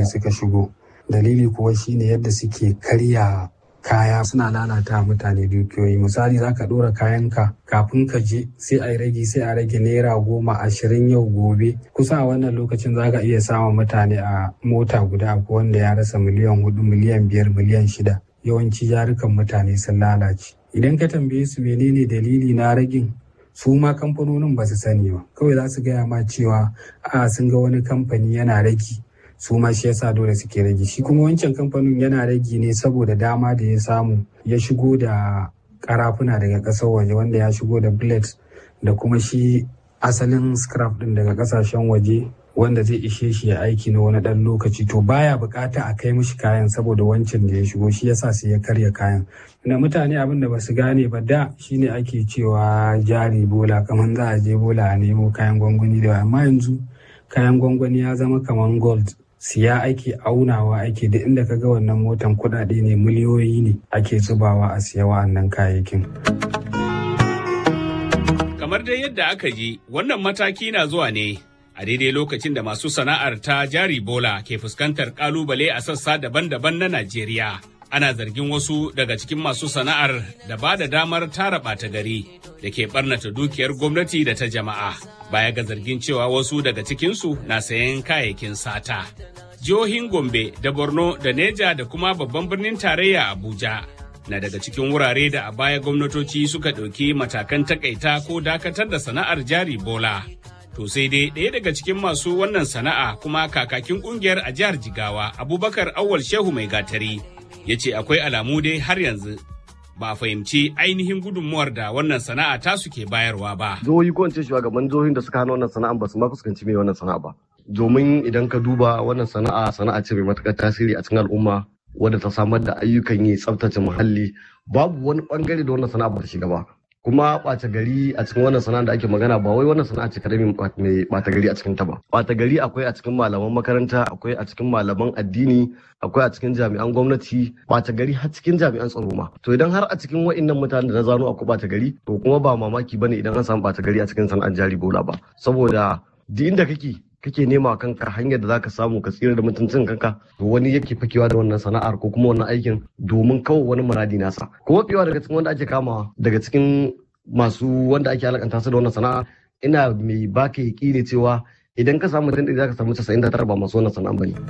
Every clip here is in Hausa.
suka shigo dalili kuwa shine yadda suke karya kaya suna lalata mutane dukiyoyi misali za ka ɗora kayanka kafin ka je sai a rage sai a rage naira goma ashirin yau gobe kusa a wannan lokacin za ka iya samun mutane a mota guda ko wanda ya rasa miliyan hudu miliyan biyar miliyan shida yawanci jarukan mutane sun lalace idan ka tambaye su menene dalili na ragin su ma kamfanonin ba su sani ba kawai za su gaya ma cewa a sun ga wani kamfani yana ragi su ma shi yasa dole suke rage shi kuma wancan kamfanin yana rage ne saboda dama da ya samu ya shigo da karafuna daga ƙasar waje wanda ya shigo da blade da kuma shi asalin scrap din daga ƙasashen waje wanda zai ishe shi ya aiki na wani ɗan lokaci to baya bukata a kai mishi kayan saboda wancan da ya shigo shi yasa sai ya karya kayan na mutane abin da basu gane ba da shine ake cewa jari bola kamar za a je bola a nemo kayan gwangwani da amma yanzu kayan gwangwani ya zama kamar gold siya ake aunawa ake da inda ka ga wannan motan kudade ne miliyoyi ne ake zubawa a siya wa'annan kayayyakin. Kamar dai yadda aka ji wannan mataki na zuwa ne a daidai lokacin da masu sana'ar ta jari bola ke fuskantar kalubale a sassa daban-daban na Najeriya. Ana zargin wasu daga cikin masu sana'ar da ba da damar tara ɓata gari da ke ɓarnata dukiyar gwamnati da ta jama'a. Baya ga zargin cewa wasu daga cikinsu na sayan kayayyakin sata. Jihohin Gombe da Borno da Neja da kuma babban birnin tarayya Abuja na daga cikin wurare da a baya gwamnatoci suka ɗauki matakan takaita ko dakatar da sana'ar jari bola. To sai dai ɗaya daga cikin masu wannan sana'a kuma kakakin ƙungiyar a jihar Jigawa Abubakar Awwal Shehu Mai Gatari ya ce akwai alamu dai har yanzu ba a fahimci ainihin gudunmuwar da wannan sana'a ta suke bayarwa ba. Jihohi ko in ce shugaban jihohin da suka hana wannan sana'a ba su ma fuskanci mai wannan sana'a ba. Domin idan ka duba wannan sana'a sana'a ce mai matuƙar tasiri a cikin al'umma wadda ta samar da ayyukan yi tsaftace muhalli babu wani bangare da wannan sana'a ba ta shiga ba. kuma ɓata gari a cikin wannan sana'a da ake magana ba wai wannan sana'a ce kadai mai ɓata gari a cikin ta ba ɓata gari akwai a cikin malaman makaranta akwai a cikin malaman addini akwai a cikin jami'an gwamnati ɓata gari har cikin jami'an tsaro ma to idan har a cikin wa'innan mutanen da na zano akwai ɓata gari to kuma ba mamaki bane idan an samu ɓata gari a cikin sana'ar jari bola ba saboda duk inda kake kake nema kanka hanyar da zaka samu ka tsira da mutuncin kanka to wani yake fakewa da wannan sana'ar ko kuma wannan aikin domin kawai wani muradi nasa kuma fiyawa daga cikin wanda ake kama daga cikin masu wanda ake alakanta su da wannan sana'a ina mai baka ne cewa idan ka samu mutum ɗaya zaka samu 99 ba masu wannan sana'a bane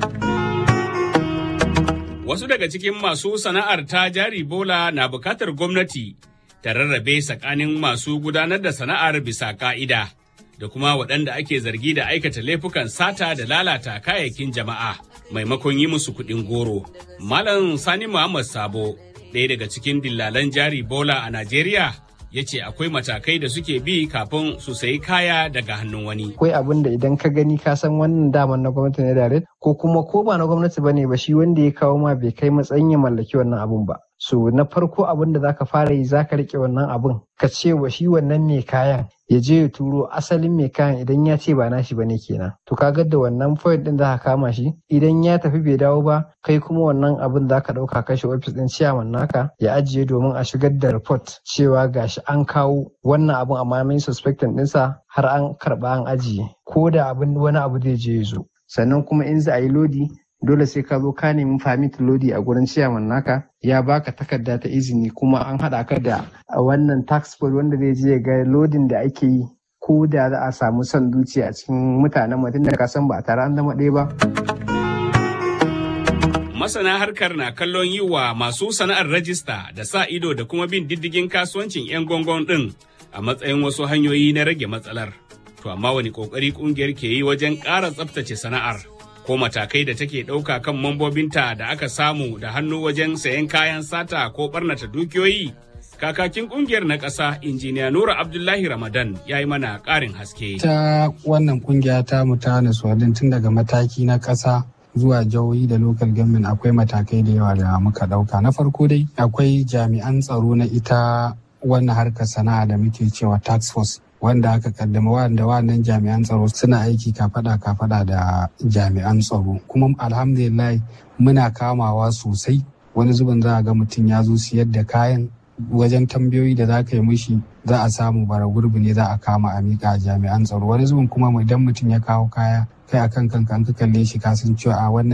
Wasu daga cikin masu sana'ar ta jari bola na bukatar gwamnati ta rarrabe tsakanin masu gudanar da sana'ar bisa ka'ida. da kuma waɗanda ake zargi da aikata laifukan sata da lalata kayayyakin jama'a maimakon yi musu kuɗin goro. Malam Sani Muhammad Sabo, ɗaya daga cikin dillalan jari bola a Najeriya, ya ce akwai matakai da suke bi kafin su sayi kaya daga hannun wani. Akwai abin da idan ka gani ka san wannan daman na gwamnati ne da ko kuma ko ba na gwamnati bane ba shi wanda ya kawo ma bai kai matsayin ya mallaki wannan abun ba. So na farko abin da zaka fara yi zaka rike wannan abun ka ce wa shi wannan mai kayan ya je ya turo asalin mai kayan idan ya ce ba nashi bane kenan to kaga da wannan point din za ka kama shi idan ya tafi bai dawo ba kai kuma wannan abin za ka dauka kai shi office din chairman naka ya ajiye domin a shigar da report cewa gashi an kawo wannan abin amma mai suspecting dinsa har an karba an ajiye ko da abin wani abu zai je ya zo sannan kuma in za a yi lodi dole sai ka zo ka nemi famit lodi a gurin ciyaman naka ya baka takarda ta izini kuma an haɗa ka da wannan tax code wanda zai je ga lodin da ake yi ko da za a samu son zuciya a cikin mutanen mutum da ka san ba tare an zama ɗaya ba. Masana harkar na kallon yi wa masu sana'ar rajista da sa ido da kuma bin diddigin kasuwancin 'yan gongon ɗin a matsayin wasu hanyoyi na rage matsalar. To amma wani ƙoƙari ƙungiyar ke yi wajen ƙara tsaftace sana'ar. ko matakai da take ɗauka kan mambobinta da aka samu da hannu wajen sayan kayan sata ko ɓarnata dukiyoyi. Kakakin ƙungiyar na ƙasa, injiniya Nura Abdullahi Ramadan ya yi mana ƙarin haske. Ta wannan ƙungiya ta mu ta tun daga mataki na ƙasa zuwa jihohi da local government akwai matakai da yawa da muka ɗauka. Na farko dai akwai jami'an tsaro na ita wannan harkar sana'a da muke cewa tax force wanda aka kaddama wanda wannan jami'an tsaro suna aiki kafada kafada da jami'an tsaro kuma alhamdulillah muna kamawa sosai wani zubin za a ga mutum ya zo siyar da kayan wajen tambayoyi da za ka yi mishi za a samu bara gurbi ne za a kama a miƙa jami'an tsaro wani zubin kuma idan mutum ya kawo kaya kai akan kanka an ka kalle shi ka san cewa a wannan